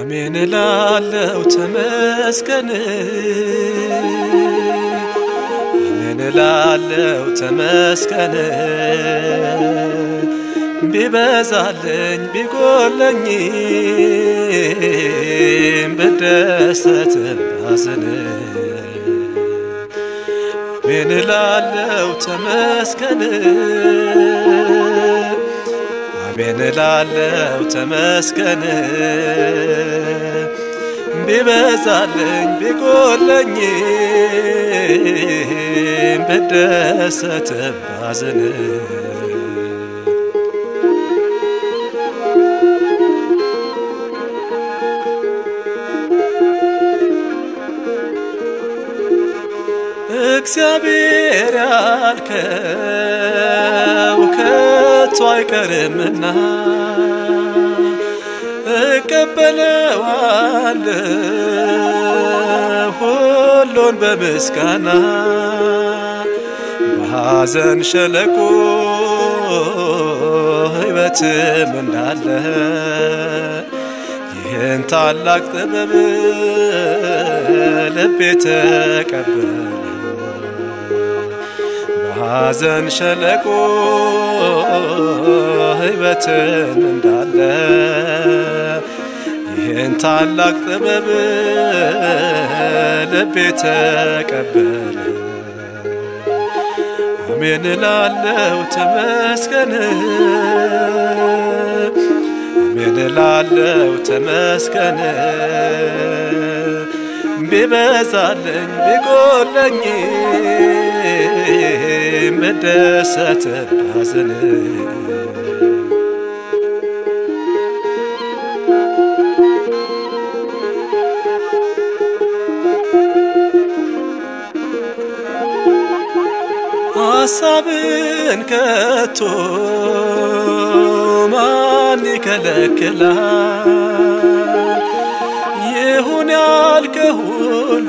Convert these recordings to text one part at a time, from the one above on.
አሜን እላለው ተመስገን አሜን እላለው ተመስገን ቢበዛልኝ ቢጎለኝም ብደሰትም ባዝን አሜን እላለው ተመስገን አሜን እላለው ተመስገን ቢበዛልኝ ቢጎለኝም ብደሰትም ባዝን እግዚአብሔር ያልከው ከቶ አይቀርምና እቀበለዋለሁ ሁሉን በምስጋና በሐዘን ሸለቆ ሕይወትም እንዳለ ይህን ታላቅ ጥበብ ልቤ ተቀበለ በሐዘን ሸለቆ ሕይወትን እንዳለ ይህን ታላቅ ጥበብ ልቤ ተቀበለ። አሜን እላለው ተመስገን አሜን እላለው ተመስገን ቢበዛልኝ ቢጎለኝ ብደሰት ባዝን ሐሳብን ከቶ ማን ይከለክላል? ይሁን ያልከ ሁሉ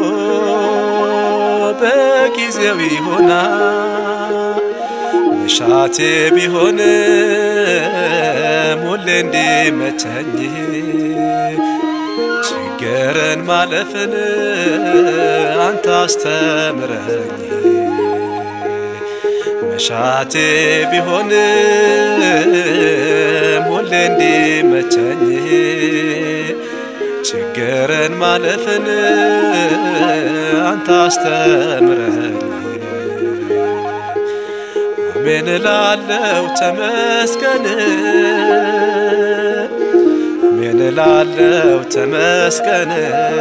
በጊዜው ይሆናል። መሻቴ ቢሆንም ሁሌ እንዲመቸኝ ችግርን ማለፍን አንተ አስተምረኝ። መሻቴ ቢሆንም ሁሌ እንዲመቸኝ ችግርን ማለፍን አንተ አስተምረኝ። አሜን እላለው ተመስገን አሜን እላለው ተመስገን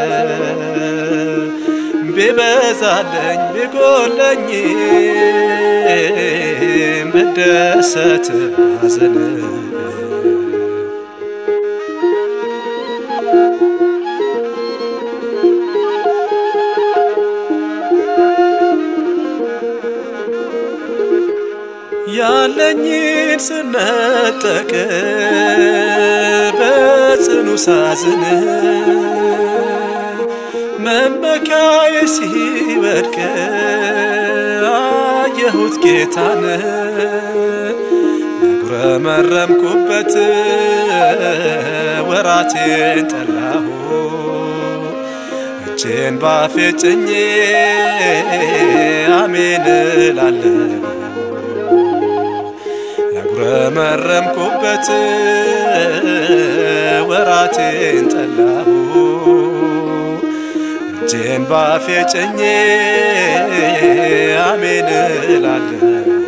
ቢበዛለኝ ቢጎለኝ ብደሰት ባዝን ያለኝን ስነጠቅ በጽኑ ሳዝን መመኪያዬ ሲወድቅ አየሁት ጌታን ያጉረመረምኩበት ወራቴን ጠላሁ እጄን ባፌ ጭኜ አሜን እላለሁ ያጉረመረምኩበት ወራቴን ጠላሁ እጄን ባፌ ጭኜ አሜን እላለሁ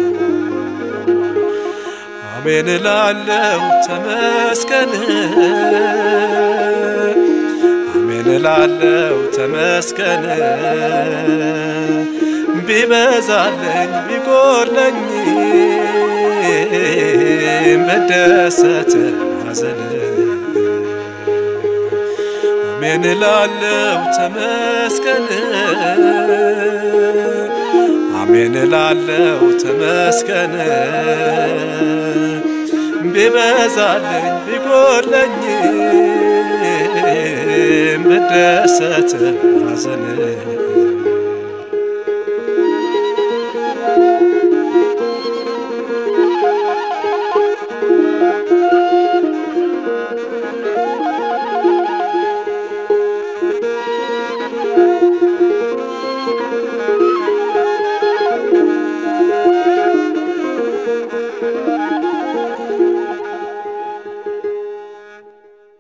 አሜን እላለሁ ተመስገን አሜን እላለሁ ተመስገን ቢበዛለኝ ቢጎለኝ መደሰት ሐዘን አሜን እላለሁ ተመስገን አሜን እላለሁ ተመስገን ቢበዛልኝ ቢጎለኝ መደሰት ሐዘን